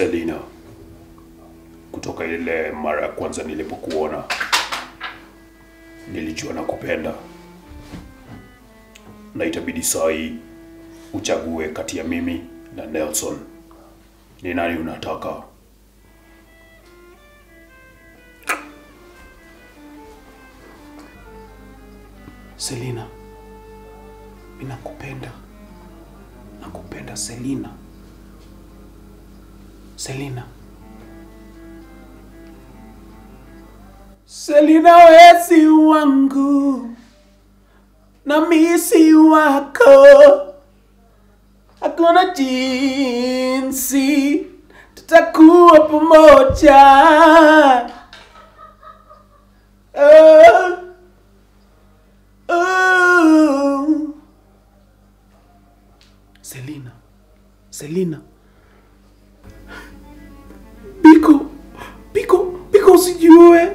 Selina, kutoka ile mara ya kwanza nilipokuona nilijua nakupenda, na itabidi saa hii uchague kati ya mimi na Nelson. Ni nani unataka? Selina, mimi nakupenda, nakupenda Selina, Selina, Selina, wewe si wangu na mimi si wako, hakuna jinsi tutakuwa pamoja. Oh. Oh. Selina, Selina, Biko, Biko, Biko, usijue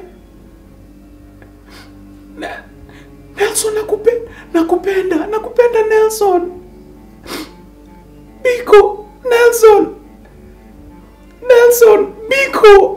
Na- Nelson, nakupenda, nakupenda, nakupenda Nelson, Biko, Nelson, Nelson, Biko.